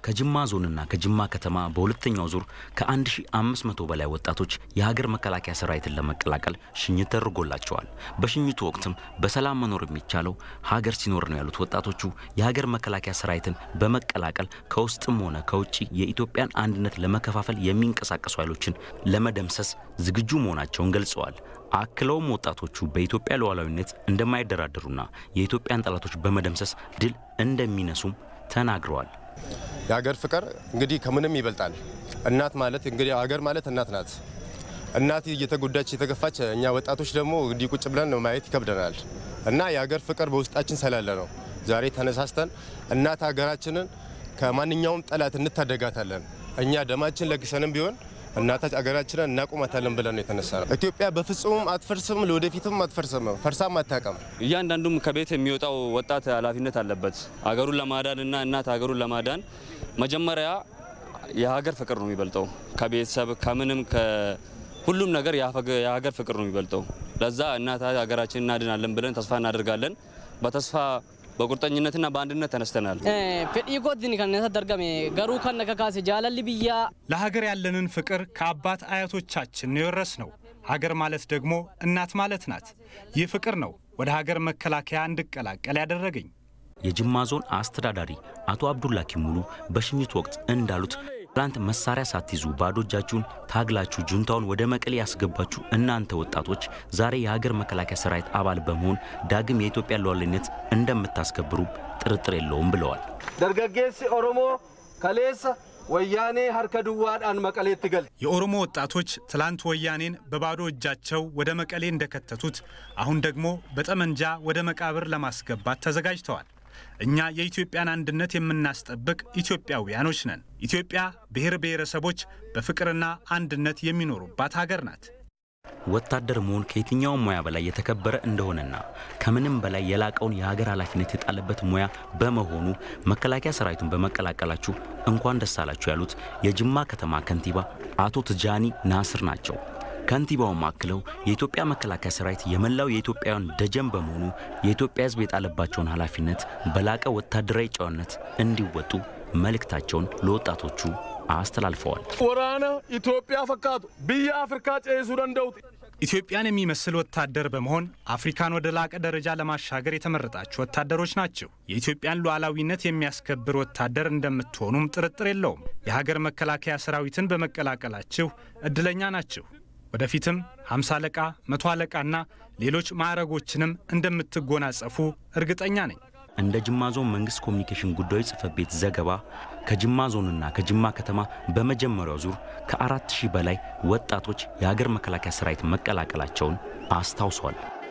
ከጅማ ዞንና ከጅማ ከተማ በሁለተኛው ዙር ከ1500 በላይ ወጣቶች የሀገር መከላከያ ሰራዊትን ለመቀላቀል ሽኝት ተደርጎላቸዋል። በሽኝቱ ወቅትም በሰላም መኖር የሚቻለው ሀገር ሲኖር ነው ያሉት ወጣቶቹ የሀገር መከላከያ ሰራዊትን በመቀላቀል ከውስጥም ሆነ ከውጭ የኢትዮጵያን አንድነት ለመከፋፈል የሚንቀሳቀሱ ኃይሎችን ለመደምሰስ ዝግጁ መሆናቸውን ገልጸዋል። አክለውም ወጣቶቹ በኢትዮጵያ ሉዓላዊነት እንደማይደራደሩና የኢትዮጵያን ጠላቶች በመደምሰስ ድል እንደሚነሱም ተናግረዋል። የሀገር ፍቅር እንግዲህ ከምንም ይበልጣል። እናት ማለት እንግዲህ ሀገር ማለት እናት ናት። እናት እየተጎዳች የተገፋች፣ እኛ ወጣቶች ደግሞ እንዲህ ቁጭ ብለን ማየት ይከብደናል እና የሀገር ፍቅር በውስጣችን ስላለ ነው ዛሬ ተነሳስተን እናት ሀገራችንን ከማንኛውም ጠላት እንታደጋታለን። እኛ ደማችን ለግሰንም ቢሆን እናታች አገራችንን እናቆማታለን ብለን ነው የተነሳ ነው። ኢትዮጵያ በፍጹም አትፈርስም፣ ለወደፊትም አትፈርስም፣ ፈርሳም አታውቅም። እያንዳንዱም ከቤት የሚወጣው ወጣት ኃላፊነት አለበት። ሀገሩን ለማዳን እና እናት ሀገሩን ለማዳን መጀመሪያ የሀገር ፍቅር ነው የሚበልጠው። ከቤተሰብ ከምንም ከሁሉም ነገር የሀገር ፍቅር ነው የሚበልጠው። ለዛ እናት ሀገራችን እናድናለን ብለን ተስፋ እናደርጋለን። በተስፋ በቁርጠኝነትና በአንድነት ተነስተናል። ፌዲ ጎድኒ ከነሰ ደርገሜ ገሩ ከነ ከካሴ ጃለል ብያ ለሀገር ያለንን ፍቅር ከአባት አያቶቻችን የወረስ ነው። ሀገር ማለት ደግሞ እናት ማለት ናት። ይህ ፍቅር ነው ወደ ሀገር መከላከያ እንድቀላቀል ያደረገኝ። የጅማ ዞን አስተዳዳሪ አቶ አብዱላኪ ሙሉ በሽኝት ወቅት እንዳሉት ትላንት መሳሪያ ሳትይዙ ባዶ እጃችሁን ታግላችሁ ጁንታውን ወደ መቀሌ ያስገባችሁ እናንተ ወጣቶች ዛሬ የሀገር መከላከያ ሰራዊት አባል በመሆን ዳግም የኢትዮጵያ ሉዓላዊነት እንደምታስከብሩ ጥርጥር የለውም ብለዋል። ደርገጌሲ ኦሮሞ ከሌሰ ወያኔ ሀርከ ድዋዳን መቀሌት ትገል የኦሮሞ ወጣቶች ትላንት ወያኔን በባዶ እጃቸው ወደ መቀሌ እንደከተቱት አሁን ደግሞ በጠመንጃ ወደ መቃብር ለማስገባት ተዘጋጅተዋል። እኛ የኢትዮጵያን አንድነት የምናስጠብቅ ኢትዮጵያውያኖች ነን። ኢትዮጵያ ብሔር ብሔረሰቦች በፍቅርና አንድነት የሚኖሩባት ሀገር ናት። ወታደር መሆን ከየትኛውም ሙያ በላይ የተከበረ እንደሆነና ከምንም በላይ የላቀውን የሀገር ኃላፊነት የጣለበት ሙያ በመሆኑ መከላከያ ሰራዊቱን በመቀላቀላችሁ እንኳን ደስ አላችሁ ያሉት የጅማ ከተማ ከንቲባ አቶ ትጃኒ ናስር ናቸው። ከንቲባውም አክለው የኢትዮጵያ መከላከያ ሰራዊት የመላው የኢትዮጵያውያን ደጀን በመሆኑ የኢትዮጵያ ሕዝብ የጣለባቸውን ኃላፊነት በላቀ ወታደራዊ ጨዋነት እንዲወጡ መልእክታቸውን ለወጣቶቹ አስተላልፈዋል። ወራነ ኢትዮጵያ ፈካቱ ብያ አፍሪካ ጨሱ ደንደውት ኢትዮጵያን የሚመስል ወታደር በመሆን አፍሪካን ወደ ላቀ ደረጃ ለማሻገር የተመረጣችሁ ወታደሮች ናቸው። የኢትዮጵያን ሉዓላዊነት የሚያስከብር ወታደር እንደምትሆኑም ጥርጥር የለውም። የሀገር መከላከያ ሰራዊትን በመቀላቀላችሁ እድለኛ ናችሁ። ወደፊትም ሃምሳ አለቃ፣ መቶ አለቃና ሌሎች ማዕረጎችንም እንደምትጎናጸፉ እርግጠኛ ነኝ። እንደ ጅማ ዞን መንግስት ኮሚኒኬሽን ጉዳዮች ጽህፈት ቤት ዘገባ ከጅማ ዞንና ከጅማ ከተማ በመጀመሪያው ዙር ከአራት ሺህ በላይ ወጣቶች የሀገር መከላከያ ሰራዊት መቀላቀላቸውን አስታውሷል።